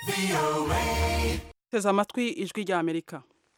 teza amatwi ijwi rya amerika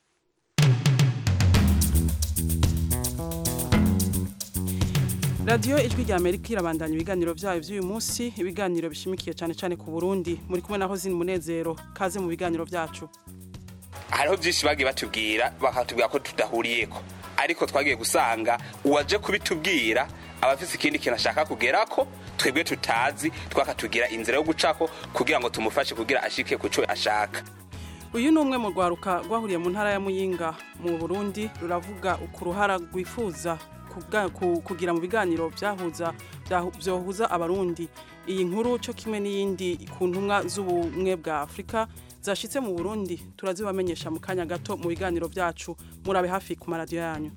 radiyo ijwi rya amerika irabandanya ibiganiro byayo by'uyu munsi ibiganiro bishimikiye cyane cyane ku burundi muri kumwe naho zini munezero kaze mu biganiro byacu hariho byinshi bagiye batubwira bakatubwira ko tudahuriyeko ariko twagiye gusanga uwaje kubitubwira aba afite ikindi kintu ashaka kugera ko twebwe tutazi twakatugira inzira yo gucako kugira ngo tumufashe kugira ashike ku cyo ashaka uyu ni umwe mu rwaruka rwahuriye mu ntara ya muyinga mu burundi ruravuga ku ruhara rwifuza kugira mu biganiro byahuza byohuza abarundi iyi nkuru cyo kimwe n'iyindi ku ntumwa z'ubumwe bwa afurika zashyitse mu burundi turazibamenyesha mu kanya gato mu biganiro byacu murabe hafi ku maradiyo yanyu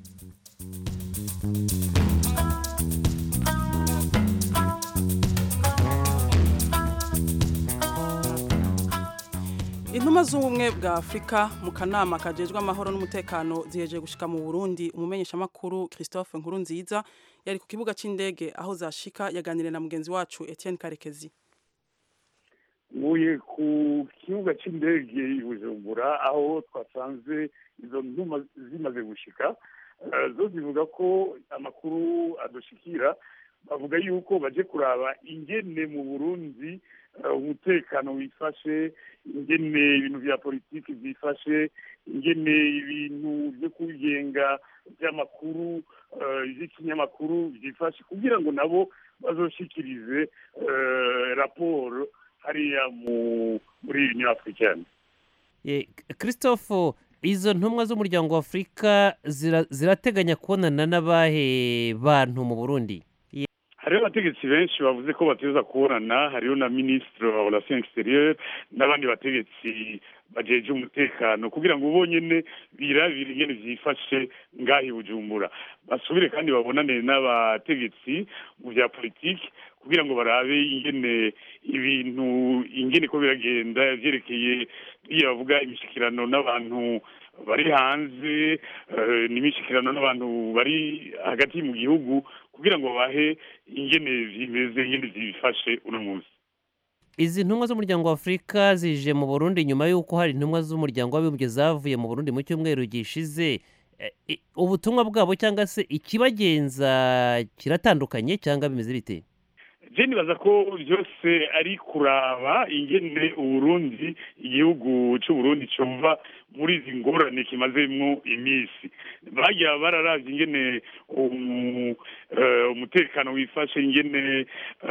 intumwa z'ubumwe bwa afurika mu kanama kajejwe amahoro n'umutekano zihejeje gushika mu burundi umumenyeshamakuru christophe nkurunziza yari ku kibuga cy'indege aho zashika yaganiriye na mugenzi wacu etienne karekezi nkuye ku kibuga cy'indege i bujumbura aho twasanze izo ntuma zimaze gushika zo zivuga ko amakuru adushikira bavuga yuko baje kuraba ingene mu burundi umutekano wifashe ingene ibintu bya politiki byifashe ingene ibintu byo kugenga by'amakuru by'ikinyamakuru byifashe kugira ngo nabo bazoshikirize raporo hariya muri union africaine christophe izo ntumwa z'umuryango wa afurika zirateganya kubonana n'abahe bantu mu burundi hariho abategetsi benshi bavuze ko bateza kubonana hariho na minisitiri wa relation exterieur n'abandi bategetsi bajeje umutekano kugira ngo ubonyene birabire ingene vyifashe ngahi bujumbura basubire kandi babonane n'abategetsi mu vya politiki kugira ngo barabe ingene ibintu ingene ko biragenda vyerekeye iyo bavuga imishikirano n'abantu bari hanze n'imishikirano n'abantu bari hagati mu gihugu kugira ngo bahe ingene zimeze ingene zifashe uno munsi izi ntumwa z'umuryango wa afurika zije mu burundi nyuma y'uko hari intumwa z'umuryango w'abibumbye zavuye mu burundi mu cyumweru gishize ubutumwa bwabo cyangwa se ikibagenza kiratandukanye cyangwa bimeze bite je nibaza ko byose ari kuraba ingene uburundi igihugu c'uburundi cova muri izi ngorane kimazemwo iminsi bagira bararavye ingene umutekano wifashe ingene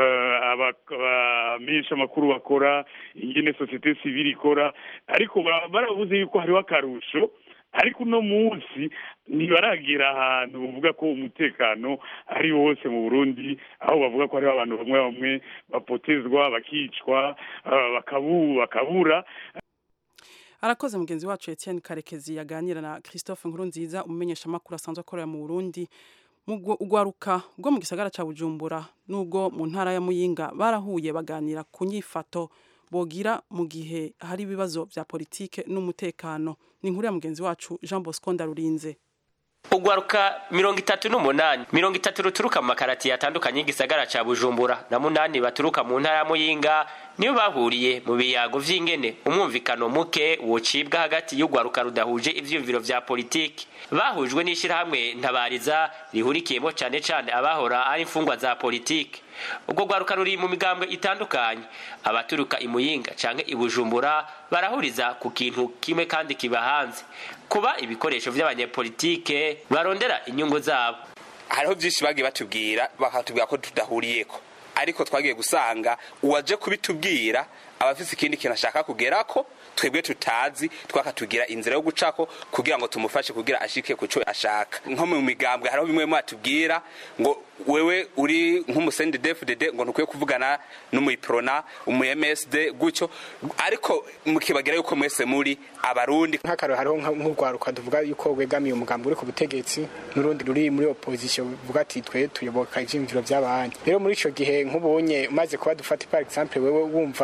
abamenyesha amakuru bakora ingene sosiyete sivile ikora ariko barabuze yuko hariho akarusho ariko uno munsi ntibaragira ahantu bavuga ko umutekano ari wose mu burundi aho bavuga ko hariho abantu bamwe bamwe bapotezwa bakicwa bakabura arakoze mugenzi wacu etienne karekezi yaganira na christophe nkurunziza umumenyeshamakuru asanzwe akorera mu burundi urwaruka rwo mu gisagara cya bujumbura n'ubwo mu ntara ya muyinga barahuye baganira ku nyifato bogira mu gihe hari ibibazo bya politike n'umutekano ni inkuru ya mugenzi wacu jean bosco ndarurinze ugwaruka mirongo itatu n'umunani mirongo itatu ruturuka mu makaratiye atandukanye y'igisagara ca bujumbura na munani baturuka mu ntara ya muyinga nibo bahuriye mu biyago vy'ingene umwumvikano muke wocibwa hagati y'ugwaruka rudahuje ivyiyumviro vya politiki bahujwe n'ishirahamwe ntabariza rihurikiyemo cane cane abahora ari imfungwa za politiki ubwo rwaruka ruri mu migambwe itandukanye abaturuka imuyinga canke ibujumbura barahuriza ku kintu kimwe kandi kiba hanze kuba ibikoresho vy'abanyepolitike barondera inyungu zabo hariho byinshi bagiye batubwira bakatubwira ko tudahuriyeko ariko twagiye gusanga uwaje kubitubwira aba afite ikindi kintu ashaka kugera ko twebwe tutazi twakatugira inzira yo gucako kugira ngo tumufashe kugira ashike ku cyo ashaka nko mu migambwe hariho bimwe mwatubwira ngo wewe uri nk'umusendi defudede ngo ntukwiye kuvugana n'umuyiprona umu MSD gutyo ariko mukibagira yuko mwese muri abarundi nk'akaro hariho nk'urwaruka tuvuga yuko wegamiye umugambi uri ku butegetsi n'urundi ruri muri opposition buvuga ati twe tuyoboka ivyiyumviro by'abandi rero muri ico gihe nk'ubunye umaze kuba dufata par exemple wewe wumva utayoboka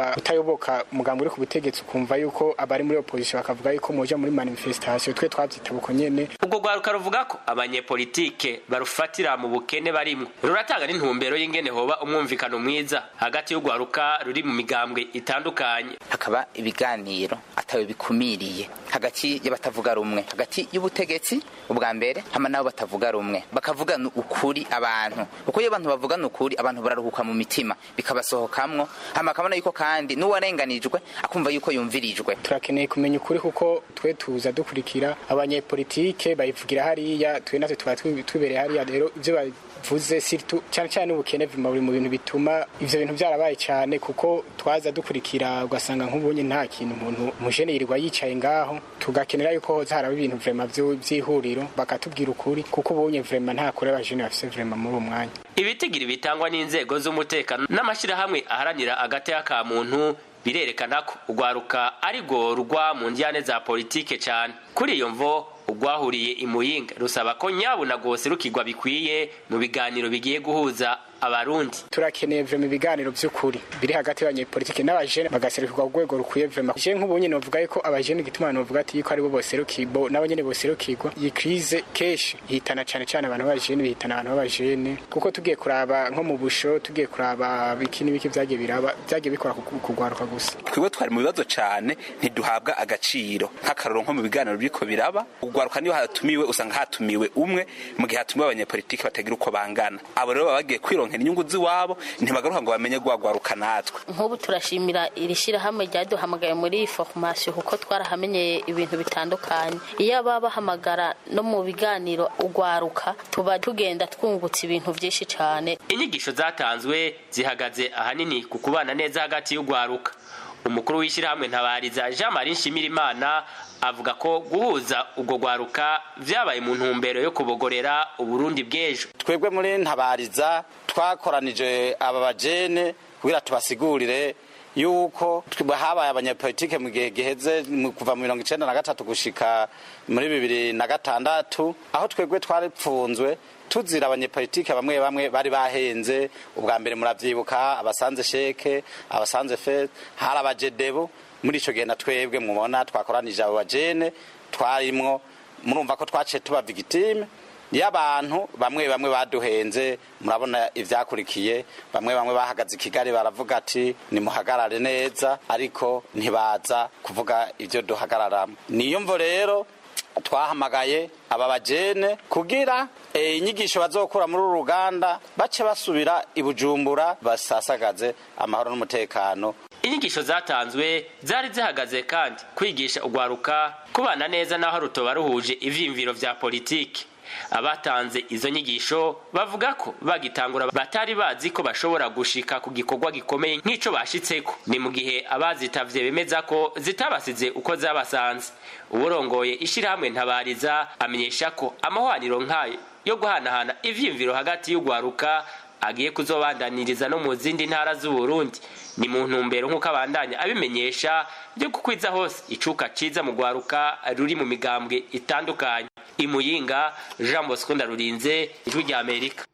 bidashoboka umugambi uri ku butegetsi ukumva yuko abari muri opposition bakavuga yuko muja muri manifestation twe twavyita buko nyene ubwo rwaruka ruvuga ko abanyepolitike barufatira mu bukene barimwo ruratanga n'intumbero y'ingene hoba umwumvikano mwiza hagati y'urwaruka ruri mu migambwe itandukanye hakaba ibiganiro atawe bikumiriye hagati y'abatavuga rumwe hagati y'ubutegetsi ubwa mbere hama nabo batavuga rumwe bakavugana ukuri abantu kuko iyo abantu bavugana ukuri abantu bararuhuka mu mitima bikabasohokamwo hama akabona yuko kandi n'uwarenganijwe akumva yuko yumvirijwe turakeneye kumenya ukuri kuko twe tuza dukurikira abanyepolitike bayivugira hariya twe natwe tuba tubereye hariya rero ivyo bavuze sirtu cyane cyane ubukene vuma buri mu bintu bituma ivyo bintu byarabaye cyane kuko twaza dukurikira ugasanga nk'ubunye nta kintu umuntu umujene yirirwa yicaye ngaho tugakenera yuko hoza haraba ibintu vrema vy'ihuriro bakatubwira ukuri kuko ubunye vrema nta kure abajene bafise vrema muri uwo mwanya ibitigiri bitangwa n'inzego z'umutekano n'amashyirahamwe aharanira agateka ka muntu birerekana ko urwaruka ari rwo rugwa mu njyane za politike cyane kuri iyo mvo urwahuriye imuyinga rusaba ko nyabuna rwose rukigwa bikwiye mu biganiro bigiye guhuza abarundi turakeneye vrema ibiganiro by'ukuri biri hagati y'abanyepolitike n'abajene bagaserukirwa ku rwego rukwiye vrema je nk'ubu nyene novuga yuko abajene igituma novuga ati yuko aribo boserukirwa nabo nyene boserukirwa iyi krize kenshi ihitana cane cane abantu b'abajene bihitana abantu b'abajene kuko tugiye kuraba nko mu busho tugiye kuraba biki n'ibiki vyagiye biraba vyagiye bikora kugwaruka gusa twebwe twari mu bibazo cane ntiduhabwa agaciro nk'akaroro nko mu biganiro biriko biraba ugwaruka niyo hatumiwe usanga hatumiwe umwe mu gihe hatumiwe abanyepolitike batagira uko bangana abo rero baba bagiye kwironkera inyungu z'iwabo ntibagaruka ngo bamenye gwagwaruka natwe nk'ubu turashimira iri shyirahamwe ryaduhamagaye muri iyi formation kuko twarahamenyeye ibintu bitandukanye iyo baba bahamagara no mu biganiro ugwaruka tuba tugenda twungutse ibintu byinshi cyane inyigisho zatanzwe zihagaze ahanini ku kubana neza hagati y'ugwaruka umukuru w'ishyirahamwe ntabariza jean marie nshimirimana avuga ko guhuza ubwo gwaruka vyabaye mu ntumbero yo kubogorera uburundi bw'ejo twebwe muri ntabariza twakoranije aba bajene kugira tubasigurire yuko habaye abanyepolitike mu gihe giheze kuva mu mirongo icenda na gatatu gushika muri bibiri na gatandatu aho twebwe twaripfunzwe tuzira abanyepolitike bamwe bamwe bari bahenze ubwa mbere muravyibuka abasanze sheke abasanze fe hari abajedebo muri ico gihe na twebwe mubona twakoranije abo bajene twarimwo murumva ko twaciye tuba victime y'abantu bamwe bamwe baduhenze murabona ivyakurikiye bamwe bamwe bahagaze i kigali baravuga ati nimuhagarare neza ariko ntibaza kuvuga ivyo duhagararamo niyo mvo rero twahamagaye aba bajene kugira inyigisho bazokura muri uru ruganda bace basubira i bujumbura basasagaze amahoro n'umutekano inyigisho zatanzwe zari zihagaze kandi kwigisha ugwaruka kubana neza n'aho rutoba ruhuje ivyiyumviro vya politiki abatanze izo nyigisho bavuga ko bagitangura batari bazi ko bashobora gushika ku gikorwa gikomeye nk'ico bashitseko ni mu gihe abazitavye bemeza ko zitabasize uko zabasanze uburongoye ishirahamwe ntabariza amenyesha ko amahwaniro nk'ayo yo guhanahana ivyiyumviro hagati y'ugwaruka agiye kuzobandaniriza no mu zindi ntara z'uburundi ni mu ntumbero nk'uko abandanya abimenyesha byo kukwiza hose icuka ciza mu gwaruka ruri mu migambwe itandukanye imuyinga jean bosco ndarurinze ijwi rya amerika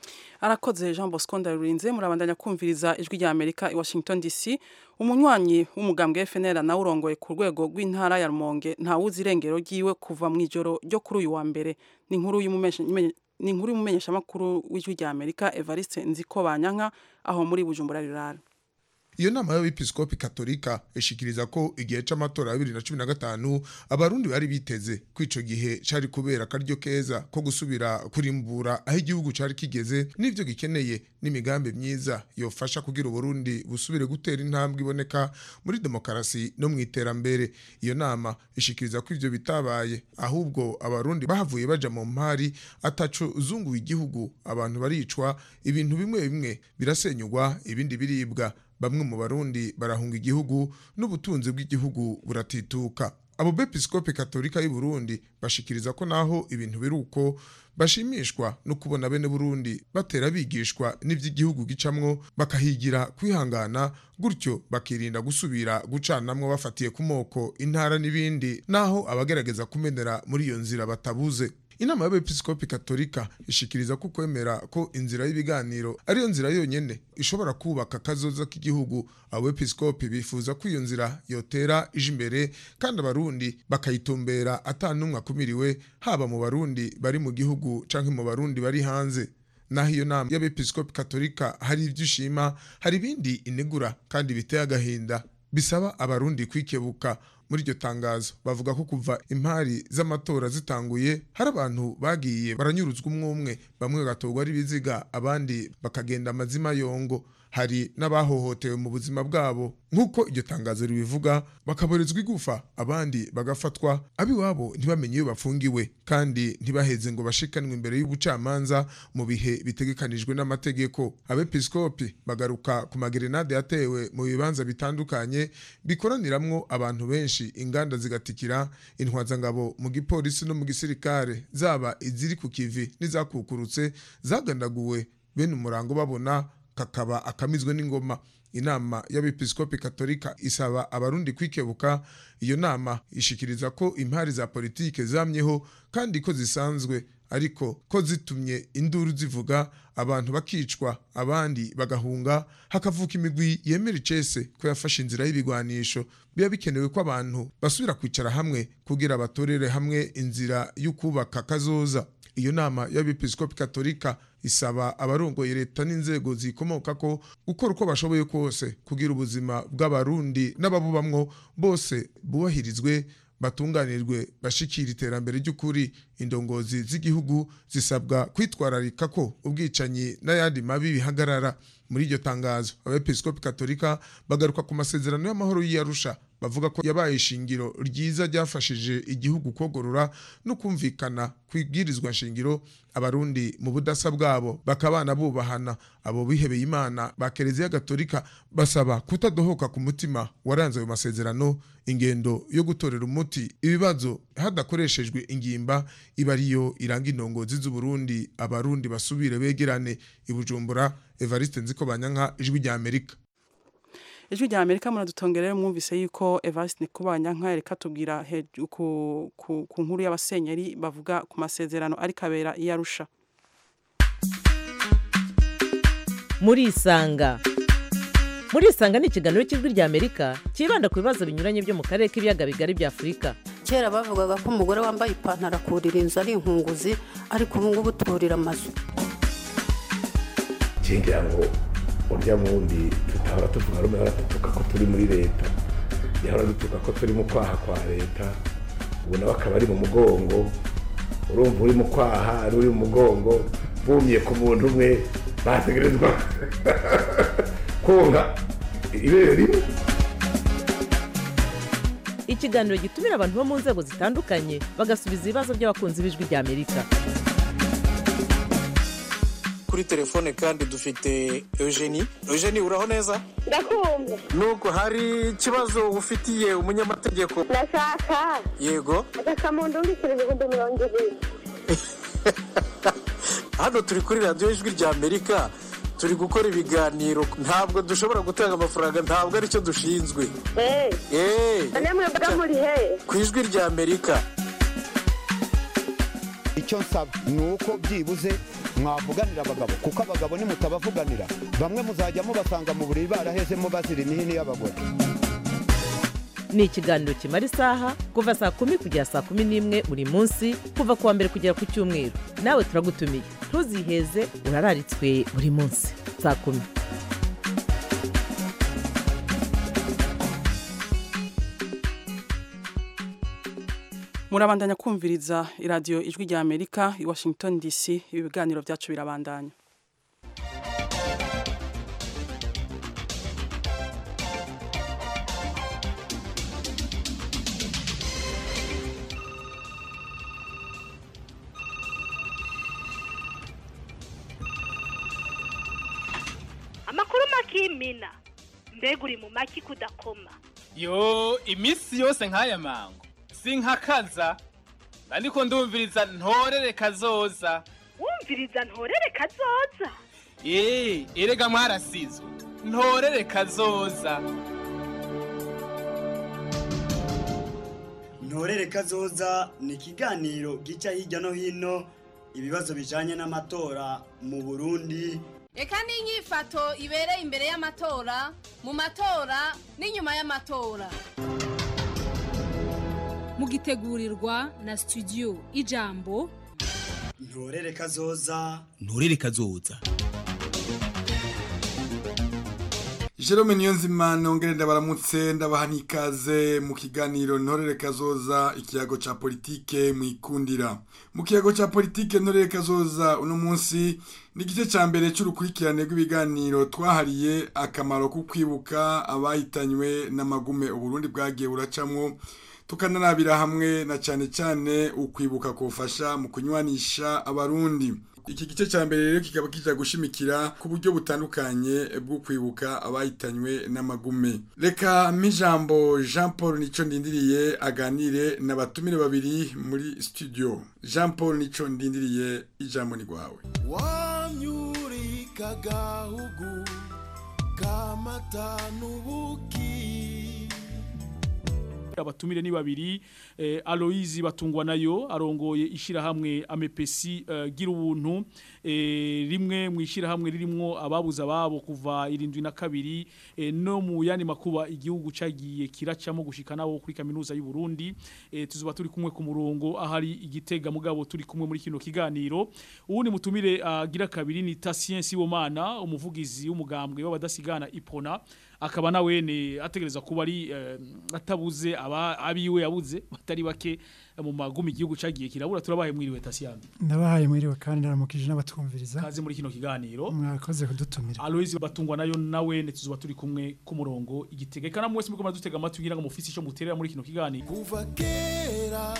arakoze jean bosco ndarurinze murabandanya kumviriza ijwi rya amerika i washington dc umunywanyi w'umugambwe fnl nawe urongoye ku rwego rw'intara ya rumonge ntawuzi irengero ryiwe kuva mu ijoro ryo kuri uyu wa mbere ni inkuru ni inkuru y'umumenyeshamakuru w'ijwi rya amerika evariste nziko banyanka aho muri bujumbura rirara iyo nama y'abepiskopi katolika ishikiriza ko igihe c'amatora ya bibiri na cumi na gatanu abarundi bari biteze ko ico gihe cari kubera akaryo keza ko gusubira kurimbura aho igihugu cari kigeze n'ivyo gikeneye n'imigambi myiza yofasha kugira uburundi busubire gutera intambwe iboneka muri demokarasi no mu iterambere iyo nama ishikiriza ko ivyo bitabaye ahubwo abarundi bahavuye baja mu mpari ataco zunguye igihugu abantu baricwa ibintu bimwe bimwe birasenyugwa ibindi biribwa bamwe mu barundi barahunga igihugu n'ubutunzi bw'igihugu buratituka abo bepiskopi katolika y'u Burundi bashikiriza ko naho ibintu biri uko bashimishwa no kubona bene Burundi batera bigishwa n'ivy'igihugu gicamwo bakahigira kwihangana gutyo bakirinda gusubira gucanamwo bafatiye ku moko intara n'ibindi naho abagerageza kumenera muri iyo nzira batabuze inama y'abepiskopi katolika ishikiriza ko kwemera ko inzira y'ibiganiro ariyo nzira yonyene ishobora kubaka akazoza k'igihugu abepiskopi bifuza ko iyo nzira yotera ije imbere kandi abarundi bakayitumbera ata n'umwe akumiriwe haba mu barundi bari mu gihugu canke mu barundi bari hanze naho iyo nama y'abepiskopi katolika hari ibyo ishima hari ibindi inegura kandi biteye agahinda bisaba abarundi kwikebuka muri iryo tangazo bavuga ko kuva impari z'amatora zitanguye hari abantu bagiye baranyuruzwa umwe umwe bamwe bagatorwa ari ibiziga abandi bakagenda amazima yongo hari n'abahohotewe mu buzima bwabo nk'uko iryo tangazo ribivuga bakaborezwa igufa abandi bagafatwa ab'iwabo ntibamenye iyo bafungiwe kandi ntibaheze ngo bashikanwe imbere y'ubucamanza mu bihe bitegekanijwe n'amategeko abepiskopi bagaruka ku magerenade yatewe mu bibanza bitandukanye bikoraniramwo abantu benshi inganda zigatikira intwazangabo mu gipolisi no mu gisirikare zaba iziri ku kivi n'izakukurutse zagandaguwe bene umurango babona kakaba akamizwe n'ingoma inama y'abepiskopi katolika isaba abarundi kwikebuka iyo nama ishikiriza ko impari za politike zamyeho kandi ko zisanzwe ariko ko zitumye induru zivuga abantu bakicwa abandi bagahunga hakavuka imigwi yemera icese ko yafashe inzira y'ibigwanisho biba bikenewe ko abantu basubira kwicara hamwe kugira batorere hamwe inzira y'ukubaka kazoza iyo nama y'abepiskopi katolika isaba abarongoye leta n'inzego zikomoka ko gukora uko bashoboye kose kugira ubuzima bw'abarundi n'ababubamwo bose bubahirizwe batunganirwe bashikira iterambere ry'ukuri indongozi z'igihugu zisabwa kwitwararika ko ubwicanyi n'ayandi mabi bihagarara muri iryo tangazo abepiskopi katolika bagaruka ku masezerano y'amahoro y'iyarusha bavuga ko yabaye ishingiro ryiza ryafashije igihugu kogorora no kumvikana kwibwirizwa nshingiro abarundi mu budasa bwabo bakabana bubahana abo bihebeye imana ba kereziya gatolika basaba kutadohoka ku mutima waranze ayo masezerano ingendo yo gutorera umuti ibibazo hadakoreshejwe ingimba iba ariyo iranga indongozi z'uburundi abarundi basubire begerane ibujumbura evariste nziko banyanka ijwi rya amerika ijwi rya amerika muradutongerere mwumvise yuko evariste nikubanyanka reka tubwira ku, ku, ku nkuru y'abasenyeri bavuga ku masezerano ariko abera iyo arusha murisanga murisanga ni ikiganiro cy'ijwi rya amerika cyibanda ku bibazo binyuranye byo mu karere k'ibiyaga bigari bya afurika kera bavugaga ko umugore wambaye ipantaro akurira inzu ari inkunguzi ariko ubu ngubu turira amazu ngira ngo urya wundi tutahora tuvuga rumwe ahora dutuka ko turi muri leta yahora dutuka ko turi mu kwaha kwa leta ubu nawe akaba ari mu mugongo urumva uri mu kwaha ari uri mu mugongo bumye ku muntu umwe bategerezwa konka ibere rimwe ikiganiro gitumira abantu bo mu nzego zitandukanye bagasubiza ibibazo by'abakunzi b'ijwi rya amerika kuri telefone kandi dufite eugenie eugenie uraho neza ndakumva nuko hari ikibazo ufitiye umunyamategeko ndashaka yego agakamuntu ndikira ibihumbi mirongo ibiri hano turi kuri radiyo ijwi rya amerika turi gukora ibiganiro ntabwo dushobora gutanga amafaranga ntabwo aricyo dushinzwe eee mwebwe muri he ku ijwi rya amerika icyo nsaba ni uko byibuze mwavuganira abagabo kuko abagabo nimutabavuganira bamwe muzajya mubasanga mu buriri barahezemo bazira imihini y'abagore ni ikiganiro kimara isaha kuva saa kumi kugera saa kumi n'imwe buri munsi kuva ku wa mbere kugera ku cyumweru nawe turagutumiye ntuziheze urararitswe buri munsi saa kumi murabandanya kumviriza iradiyo ijwi rya amerika i washington dc ibi biganiro byacu birabandanya amakuru makimina mbega uri mu maki kudakoma yo iminsi yose nk'aya mango sinkakaza ariko ndumviriza ntorere kazoza wumviriza ntorere kazoza eee erega mwarasizwe ntorere kazoza ntorere kazoza ni ikiganiro gica hirya no hino ibibazo bijanye n'amatora mu burundi reka n'inyifato ibereye imbere y'amatora mu matora n'inyuma y'amatora mugitegurirwa na studio ijambo ntorere kazoza nturere kazoza Jerome Niyonzima nongere ndabaramutse ndabaha n'ikaze mu kiganiro ntorere kazoza ikiyago ca politike mwikundira mu kiyago ca politike ntorere kazoza uno munsi ni igice ca mbere c'urukurikirane rw'ibiganiro twahariye akamaro ko kwibuka abahitanywe n'amagume uburundi bwagiye buracamwo tukanarabira hamwe na cane cane ukwibuka kufasha mu kunywanisha abarundi iki gice cya mbere rero kikaba kijya gushimikira ku buryo butandukanye bwo kwibuka abahitanywe n'amagume reka mp'ijambo jean paul nico ndindiriye aganire n'abatumire babiri muri studio jean paul nico ndindiriye ijambo ni rwawe wamyurika gahugu kamata n'ubuki abatumire ni babiri eh, Aloise batungwa nayo arongoye ishirahamwe amepesi uh, gira ubuntu eh, rimwe mu ishirahamwe ririmwo ababuza babo kuva irindwi na kabiri eh, no mu yandi makuba igihugu cagiye kiracamo gushika nabo kuri kaminuza y'u Burundi eh, tuzuba turi kumwe ku murongo ahari igitega mugabo turi kumwe muri kino kiganiro uwundi mutumire agira uh, kabiri ni Tatien Sibomana umuvugizi w'umugambwe w'abadasigana ipona akaba nawene ategereza kuba ari uh, atabuze aba abiwe yabuze batari bake mu magumi igihugu cagiye kirabura turabaye mwiriwe Tasiano ndabahaye mwiriwe kandi ndaramukije n'abatwumviriza kaze muri kino kiganiro mwakoze kudutumira Aloise batungwa nayo nawe netuzuba turi kumwe ku murongo igitege kana mwese muko madutega amatwi ngira ngo mufisi ico muterera muri kino kiganiro kuva kera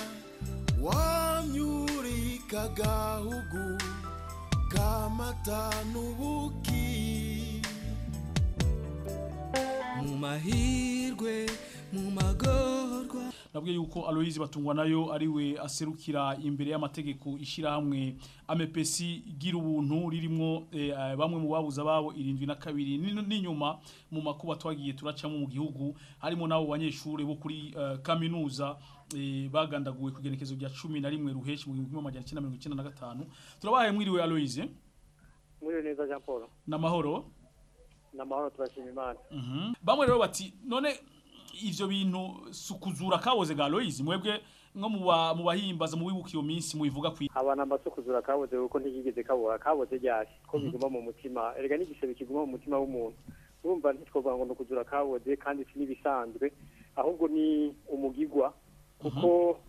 wamyurika gahugu kamata n'ubuki mu mahirwe mu magorwa nabwiye yuko Aloise batungwa nayo ariwe aserukira imbere y'amategeko ishirahamwe amepesi gira ubuntu ririmo eh, bamwe mu babuza babo irindwi na kabiri n'inyuma mu makuba twagiye turacamo mu gihugu harimo nabo banyeshure bo kuri uh, kaminuza eh, bagandaguwe ku genekezo rya 11 ruheshi mu 1995 turabaye mwiriwe Aloise mwiriwe neza Jean Paul namahoro namahoro turashima imana mhm bamwe rero bati none ivyo bintu sukuzura kaboze ga Loise mwebwe nko mu bahimbaza mu wibuka iyo minsi mubivuga kwi abana mbasukuzura kaboze kuko ntigigeze kabora kaboze ryari ko biguma mu mutima erega n'igisebe kiguma mu mutima w'umuntu urumva ntitwovuga ngo nukuzura kaboze kandi si n'ibisanzwe ahubwo ni umugigwa kuko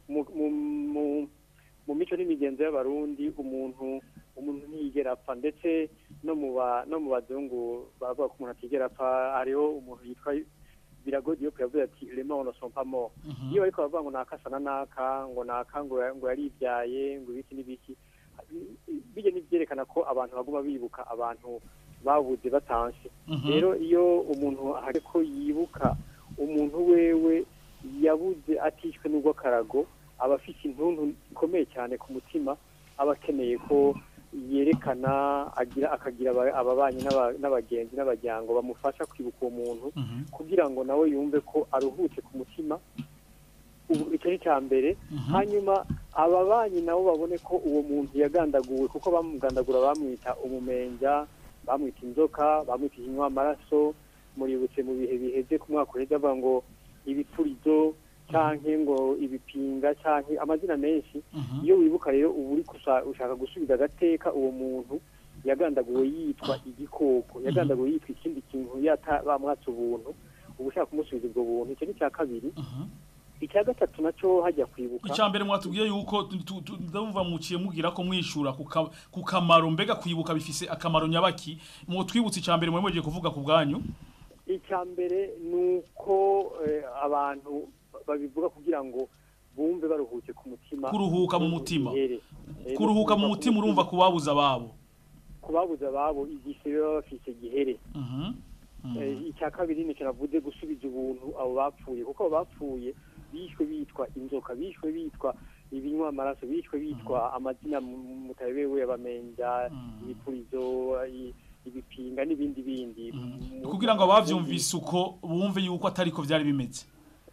mu mico n'imigenzo y'abarundi umuntu umuntu ntiyigera apfa ndetse no mu no mu bazungu bavuga ko umuntu atigera apfa hariho umuntu yitwa biragoye iyo yavuze ati rema ono sompa mo iyo ariko bavuga ngo nakasa na naka ngo naka ngo ngo yaribyaye ngo ibiki n'ibiki bijye n'ibyerekana ko abantu baguma bibuka abantu babuze batanse rero iyo umuntu ahari ko yibuka umuntu wewe yabuze atishwe n'ubwo karago aba afite intuntu ikomeye cyane ku mutima aba akeneye ko yerekana agira akagira ababanyi n'abagenzi n'abajyango bamufasha kwibuka uwo muntu kugira ngo nawe yumve ko aruhutse ku mutima icyo ni cya mbere hanyuma ababanyi nabo babone ko uwo muntu yagandaguwe kuko bamugandagura bamwita umumenja bamwita inzoka bamwita ikinywa amaraso muributse mu bihe biheze ku mwaka uheze avuga ngo ibipfurizo canke ngo ibipinga canke amazina menshi iyo wibuka rero ubu uri ushaka gusubiza agateka uwo muntu yagandaguwe yitwa igikoko yagandaguwe yitwa ikindi kintu yata bamwatse ubuntu ubu ushaka kumusubiza ubwo buntu icyo ni icya kabiri icya gatatu nacyo hajya kwibuka icya mbere mwatubwiye yuko ndumva muciye mubwira ko mwishura ku kamaro mbega kwibuka bifise akamaro nyabaki mwotwibutse icya mbere mwemeje kuvuga ku bwanyu icya mbere ni uko abantu babivuga kugira ngo bumve baruhutse ku mutima kuruhuka mu mutima kuruhuka mu mutima urumva kubabuza ababo kubabuza ababo igisebe baba bafise gihere icya kabiri ni navuze gusubiza ubuntu abo bapfuye kuko abo bapfuye bishwe bitwa inzoka bishwe bitwa ibinywa amaraso bishwe bitwa amazina mutabewe abamenja ibipurizo ibipinga n'ibindi bindi kugira ngo abavyumvise uko bumve yuko atari ko vyari bimeze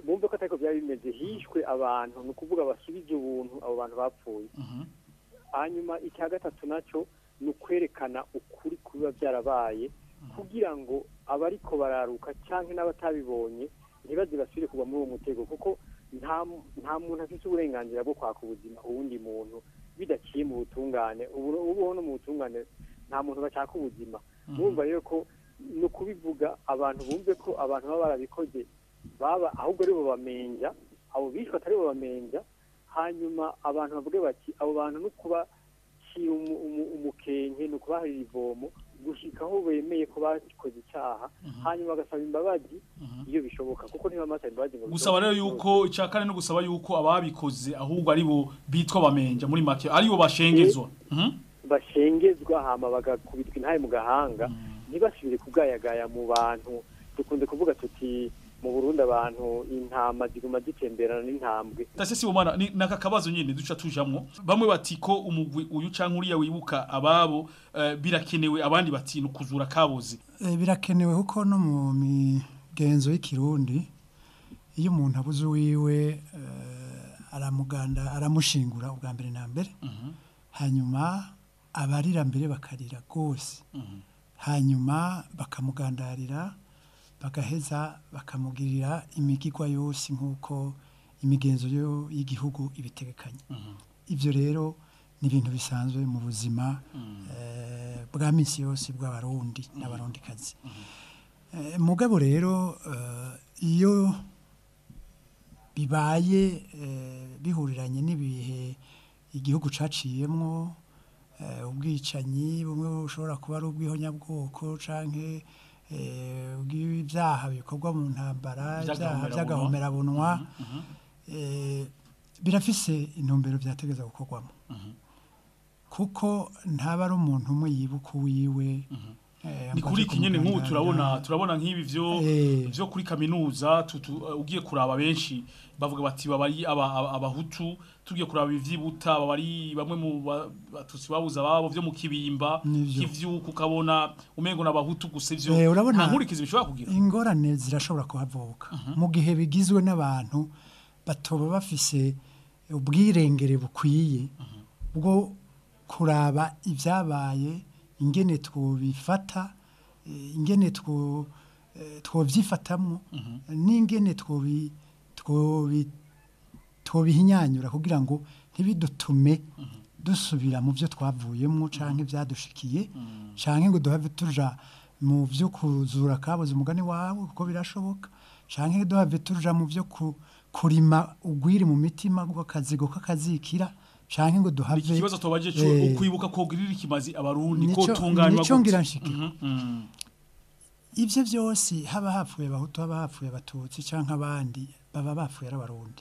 bumve ko atariko byari bimeze hishwe abantu ni ukuvuga basubije ubuntu abo bantu bapfuye hanyuma icya gatatu nacyo ni ukwerekana ukuri kubiba byarabaye kugira ngo abariko bararuka cyangwa n'abatabibonye ntibaze basubire kugwa muri uwo mutego kuko nta nta muntu afite uburenganzira bwo kwaka ubuzima uwundi muntu bidaciye mu butungane ubu ubuho no mu butungane nta muntu bashaka ubuzima mwumva rero ko ni ukubivuga abantu bumve ko abantu baba barabikoze baba ahubwo ari bo bamenja abo bishwe atari bo bamenja hanyuma abantu bavuge bati abo bantu no kubacira umu- umu- umukenke ni ukubaharira ivomo gushika aho bemeye ko bakoze icyaha hanyuma bagasaba imbabazi iyo bishoboka kuko ntibamasaye imbabazi ngo gusaba rero yuko icya kane no gusaba yuko ababikoze ahubwo ari bo bitwa bamenja muri make ari bo bashengezwa Mhm. bashengezwa hama bagakubitwa intaye mu gahanga ntibasubire kugayagaya mu bantu dukunze kuvuga tuti mu Burundi abantu intama ziguma zitemberana n'intambwe Tase si umwana ni naka kabazo nyine duca tujamwo bamwe bati ko umugwi uyu canke uriya wibuka ababo eh, birakenewe abandi bati nukuzura kabozi Eh, birakenewe kuko no mu migenzo y'ikirundi iyo umuntu abuze uwiwe eh, aramuganda aramushingura ubwa mbere na mbere hanyuma abarira mbere bakarira rwose hanyuma bakamugandarira bagaheza bakamugirira imigigwa yose nk'uko imigenzo yo y'igihugu ibitegekanye ibyo rero ni ibintu bisanzwe mu buzima eh, bwa minsi yose bw'abarundi n'abarundikazi Eh, mugabo rero eh, iyo bibaye eh, bihuriranye n'ibihe igihugu caciyemwo eh, ubwicanyi bumwe bushobora kuba ari ubwihonyabwoko canke eh, ubw'ibyaha bikorwa mu ntambara ibyaha by'agahomerabunwa eh, birafise intumbero byategeza gukorwamo kuko ntaba ari umuntu umwe yibuka uwiwe eh, ni ngo kuri aje iki nyene nk'ubu kumugandarira. turabona turabona nk'ibi vyo Eh. vyo kuri kaminuza tutu, uh, ugiye kuraba benshi bavuga bati babari aba- aba- abahutu tugiye kuraba ivyibuta babari bamwe mu ba- batusi babuza ababo vyo mu kibimba Nivyo. kivyuka ukabona umengo n'abahutu gusa ivyo Eh, urabona nta nkurikizi bishobora kugira ingorane zirashobora kuhavuka mu gihe bigizwe n'abantu batoba bafise ubwirengere bukwiye bwo kuraba ibyabaye ingene twobifata eh, ingene two eh, twovyifatamwo n'ingene twobi twobi twobihinyanyura kugira ngo ntibidutume dusubira mu byo twavuyemo canke byadushikiye canke ngo duhave tuja mu byo kuzura kabuze umugani wawe kuko birashoboka canke duhave tuja mu byo ku, kurima ugwiri mu mitima gw'akazigo k'akazikira canke ngo duhave iki kibazo tobaje cyo eh, ukwibuka kogirira ikimazi abarundi ko nico- tunganywa nico gute? ngira nshike. Mhm, mhm. ibyo byose haba hapfuye abahutu haba hapfuye abatutsi canke abandi baba bapfuye ari abarundi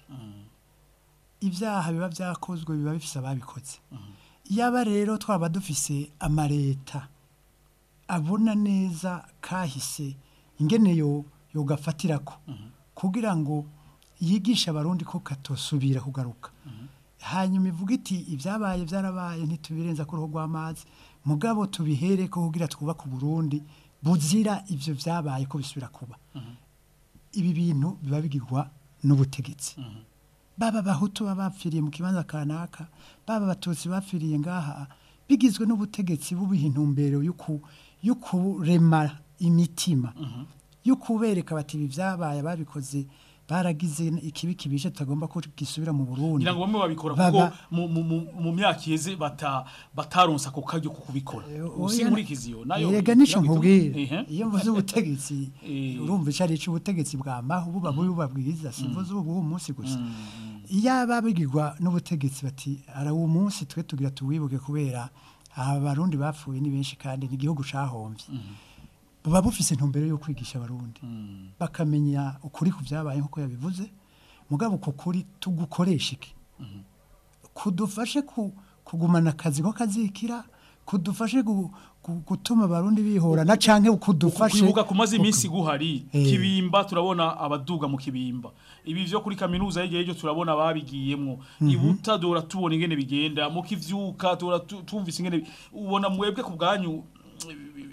ibyaha biba byakozwe biba bifise ababikoze yaba rero twaba dufise amareta abona neza kahise ingene yo yogafatirako kugira ngo yigishe abarundi ko katosubira kugaruka hanyuma ivuga iti ibyabaye byarabaye ntitubirenza ku ruhu rw'amazi mugabo tubihereko kugira twubake uburundi buzira ibyo byabaye ko bisubira kuba ibi bintu biba bigirwa n'ubutegetsi baba abahutu baba bapfiriye mu kibanza kanaka baba abatutsi bapfiriye ngaha bigizwe n'ubutegetsi bubiha intumbero yo ku- yo kurema imitima yo kubereka bati ibi byabaye babikoze baragize ikibi kibishe tutagomba ko gisubira mu Burundi ngira ngo bamwe babikora Baba- kuko mu- mu- mu- mu myaka iheze bata bataronsa ako karyo ko kubikora usi oya, nkurikizi yo nayo Erega nico igira ngo nkubwira itume- Ehe. iyo mvuze ubutegetsi Eh. urumva icyo ari ubutegetsi bwa maho buba bubi buba bwiza simvuze ubu bw'uwo munsi gusa iyo aba bigirwa n'ubutegetsi bati ara uwo munsi twe tugira tuwibuke kubera aba barundi bapfuye ni benshi kandi ni igihugu cahombye buba bufise intumbero yo kwigisha abarundi bakamenya ukuri ku byabaye nk'uko yabivuze mugabo uko kuri tugukoresha iki kudufashe ku, kugumana akazi ko kazikira kudufashe gu, gu, gutuma abarundi bihorana canke kudufashe kwibuka kumaze iminsi guhari Eh. kibimba turabona abaduga mu kibimba ibi vyo kuri kaminuza y'igihe cyo turabona babigiyemwo Mhm. ibuta dora tubona ingene bigenda mu kivyuka dora tu- tumvise ingene ubona mwebwe ku bwanyu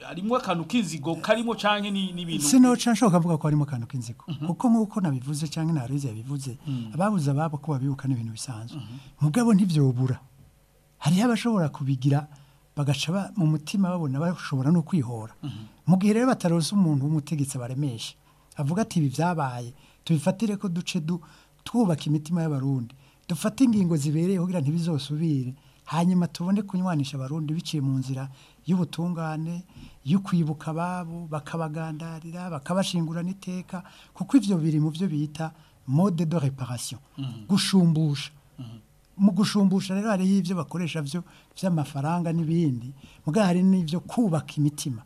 harimo akantu k'inzigo karimo canke ni- n'ibintu sinoca nshobora kuvuga ko harimo akantu k'inzigo kuko nk'uko nabivuze cyangwa narize yabivuze ababuze ababo ko babibuka n'ibintu bisanzwe mugabo ntibyobura hariho abashobora kubigira bagaca ba- mu mutima babona bashobora no kwihora mu gihe rero bataronse umuntu w'umutegetsi baremesha avuga ati ibi byabaye tubifatire ko duce du twubaka imitima y'abarundi dufate ingingo zibereye kugira ntibizosubire hanyuma tubone kunywanisha abarundi biciye mu nzira y'ubutungane yo kwibuka ababo bakabagandarira bakabashingurana iteka kuko ivyo biri mu byo bita mode de reparation gushumbusha mu gushumbusha rero hariho ibyo bakoresha byo by'amafaranga n'ibindi mugabo hari n'ibyo kubaka imitima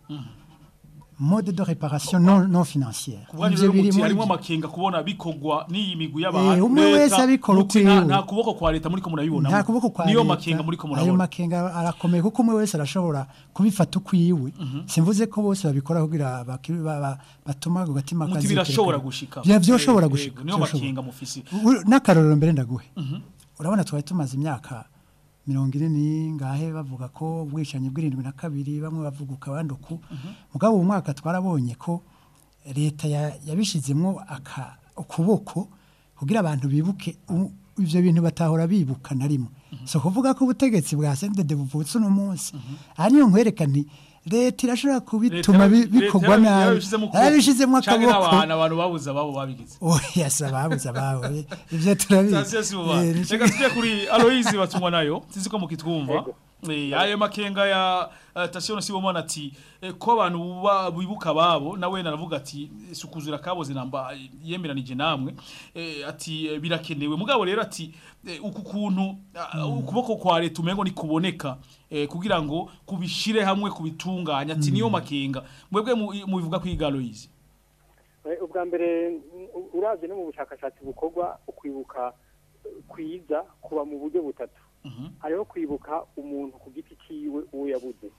mode de reparation non, non financière kuvuga Ivyo rero biri muti muri harimo byo. amakenga kubona bikogwa n'iyi migwi Eh, y'abantu umwe leta, wese abikora muti nta- ukwiwe. nta kuboko kwa leta muriko murabibona nta kuboko kwa niyo leta, makenga muriko ayo murabona makenga arakomeye kuko umwe wese arashobora kubifata ukwiwe simvuze ko bose babikora kugira baki- ba- ba- batuma ako gatima muti kazirikana. birashobora gushika Bya- byoshobora Eh, gushika eh, niyo byoshobora. makenga mufisi U- n'akarorero mbere ndaguhe Mhm. urabona twari tumaze imyaka mirongo ine n'ingahe bavuga ko ubwicanyi bw'irindwi na kabiri bamwe bavuguka abandi uku mugabo uwo mwaka twarabonye ko leta ya- yabishizemwo aka- ukuboko kugira abantu bibuke u- ivyo bintu batahora bibuka na rimwe so kuvuga ko ubutegetsi bwa sendede buvutse uno munsi aha niyo nkwereka nti leta irashobora kubituma bi- bikorwa nabi yarabishizemo akaboko abantu abantu babuze ababo babigize oya si ababuze ababo eh, ivyo turabizi Sasiye si buba. Eh, nico- Reka tujye kuri Aloise batungwa nayo sinzi ko mukitwumva Eh, ayo makenga ya uh, Tasio Sibomana ati eh, ko abantu buba- bibuka babo nawe naravuga ati sukuzura kaboze namba eh, yemeranije namwe eh, ati eh, birakenewe mugabo rero ati eh, uku kuntu ah, ukuboko kwa leta umengo ni kuboneka eh, kugira ngo kubishire hamwe kubitunganya ati niyo makenga mwebwe mu- mubivuga kwiga Aloise Eh, ubwa mbere u- uravye no mu bushakashatsi bukorwa ukwibuka eh, kwiza kuba mu buryo butatu hariho kwibuka umuntu ku giti ciwe uwo yabuze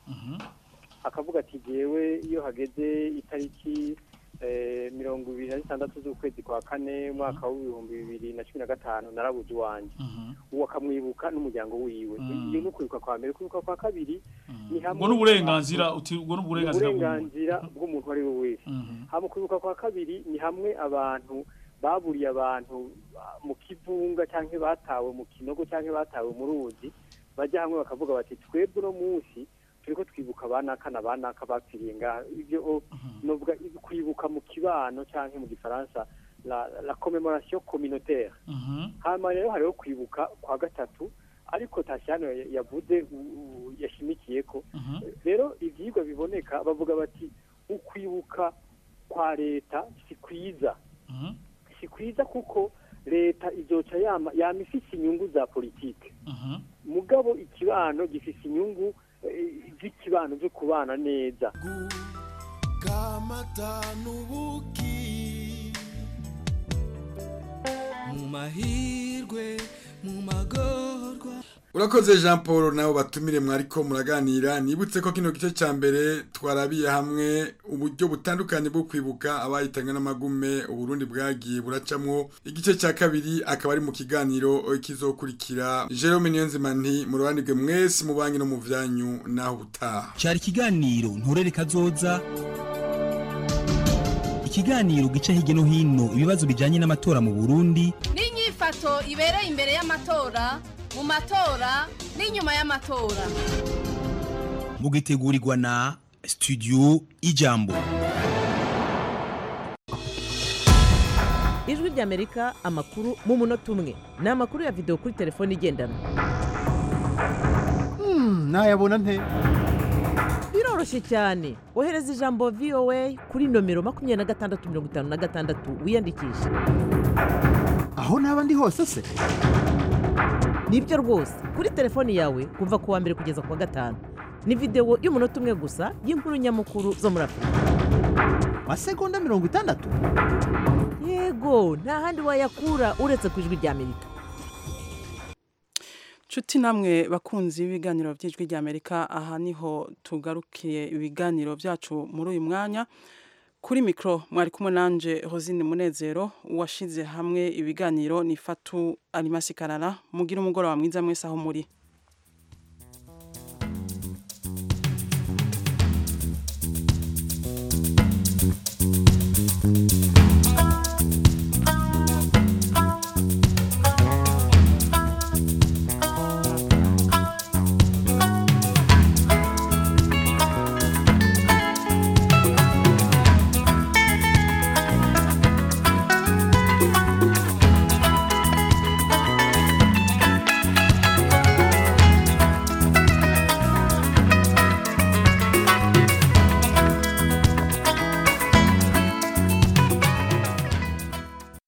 akavuga ati jewe iyo hageze itariki eh, mirongo ibiri na zitandatu z'ukwezi kwa kane umwaka w'ibihumbi bibiri na cumi na gatanu narabuze uwanje uwo akamwibuka n'umuryango wiwe Mhm. iyo ni ukwibuka kwa mbere kwibuka kwa kabiri ni hamwe ubwo n'uburenganzira uti ubwo n'uburenganzira bw'umuntu uburenganzira bw'umuntu uwo ari we wese hama kwibuka kwa kabiri ni hamwe abantu baburiye abantu ah, mu kivunga cyangwa batawe mu kinogo cyangwa batawe mu ruzi bajya hamwe bakavuga bati twebwe uno munsi turiko twibuka abanaka na banaka bapfiriye ngaha ibyo o, novuga ibi- kwibuka mu kibano cyangwa mu gifaransa la, la commémoration communautaire hama rero hariho kwibuka kwa gatatu ariko tashyano yavuze u- u- yashimikiye ko rero ibyigwa biboneka bavuga bati ukwibuka kwa leta si kwiza si kwiza kuko leta izoca yama yama ifise inyungu za politike mugabo ikibano gifise inyungu eh, z'ikibano zo kubana neza kamata n'ubuki mu mahirwe mu magorwa urakoze jean paul nawe batumire mwariko muraganira nibutse ko kino gice cya mbere twarabiye hamwe uburyo butandukanye bwo kwibuka abahitanywe n'amagume uburundi bwagiye buracamwo igice cya kabiri akaba ari mu kiganiro kizokurikira jerome niyonzima nti murobanirwe mwese mu banki no mu vyanyu naho ubutaha cyari ikiganiro nturere kazoza ikiganiro gica hirya no hino ibibazo bijyanye n'amatora mu burundi n'inyifato ibereye imbere y'amatora mu matora n'inyuma y'amatora mugitegurirwa na studio ijambo ijwi ry'amerika amakuru mu munota umwe ni amakuru ya videwo kuri telefone igendanwa nayabona nte biroroshye cyane ohereza ijambo voa kuri nomero makumyabiri na gatandatu mirongo itanu na gatandatu wiyandikishe aho naba ndi hose se nibyo rwose kuri telefoni yawe kuva ku wa mbere kugeza ku wa gatanu ni videwo y'umunota umwe gusa y'inkuru nyamukuru zo muri afurika masegonda mirongo itandatu yego nta handi wayakura uretse ku ijwi ry'amerika Nshuti namwe bakunzi b'ibiganiro by'ijwi ry'Amerika aha niho tugarukiye ibiganiro byacu muri uyu mwanya kuri mikoro mwari kumwe nanje Rosine Munezero washize hamwe ibiganiro ni Fatu Alimasi Karara mugira umugoroba mwiza mwese aho muri